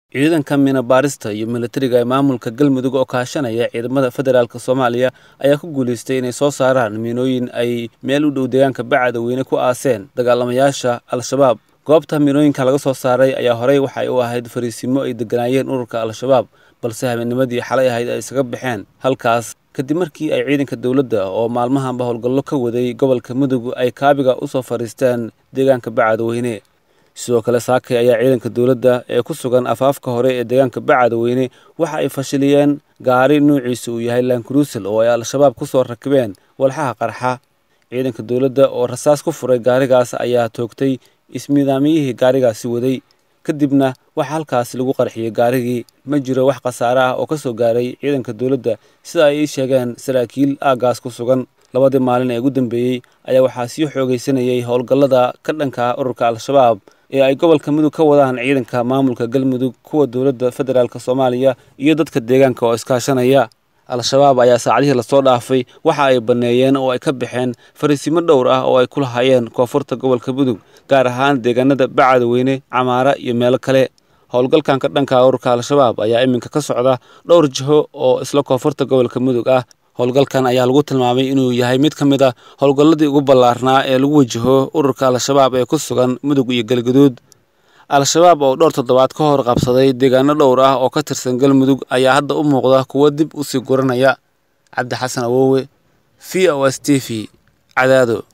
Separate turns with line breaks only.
ciidanka minabaarista iyo militariga ee maamulka galmudug oo kaashanaya ciidamada federaalk soomaaliya ayaa ku guulaystay inay soo saaraan miinooyin ay meel u dhow deegaanka bacadweyne ku aaseen dagaalamayaasha al-shabaab goobta miinooyinka laga soo saaray ayaa horey waxay u ahayd fariisimo ay deganaayeen ururka al-shabaab balse habeennimadii xalay ahayd ay isaga baxeen halkaas kadib markii ay ciidanka dowladda oo maalmahanba howlgallo ka waday gobolka mudug ay kaabiga usoo fadhiisteen deegaanka bacadweyne sidoo kale saakay ayaa ciidanka dowladda ee ku sugan afaafka hore ee deegaanka bacadweyne waxa ay fashiliyeen gaari nuuciisa uu yahay lankruusel oo ay al-shabaab ku soo rakibeen walxaha qarxa ciidanka dowladda oo rasaas ku furay gaarigaas ayaa toogtay ismiidaamiyihii gaarigaasi waday kadibna waxaa halkaasi lagu qarxiyey gaarigii ma jiro wax khasaare ah oo ka soo gaaray ciidanka dowladda sida ay ii sheegeen saraakiil aaggaas ku sugan labadii maalin ee ugu dambeeyey ayaa waxaa sii xoogaysanayay howlgallada ka dhanka ururka al-shabaab ee ay gobolka mudug ka wadaan ciidanka maamulka galmudug kuwa dowladda federaalk soomaaliya iyo dadka deegaanka oo iskaashanaya al-shabaab ayaa saacadihii lasoo dhaafay waxa ay banneeyeen oo ay ka baxeen fariisimo dhowr ah oo ay ku lahaayeen koonfurta gobolka mudug gaar ahaan deegaanada bacadweyne camaara iyo meelo kale howlgalkan ka dhanka ururka al-shabaab ayaa iminka ka socda dhowr jiho oo isla koonfurta gobolka mudug ah howlgalkan ayaa lagu tilmaamay inuu yahay mid ka mid a howlgalladii ugu ballaarnaa ee lagu wajaho ururka al-shabaab ee ku sugan mudug iyo galgaduud al-shabaab oo dhowr toddobaad ka hor qabsaday deegaano dhowr ah oo ka tirsan galmudug ayaa hadda u muuqda kuwo dib u sii guranaya cabdi xasan awowe v o s t v cadaado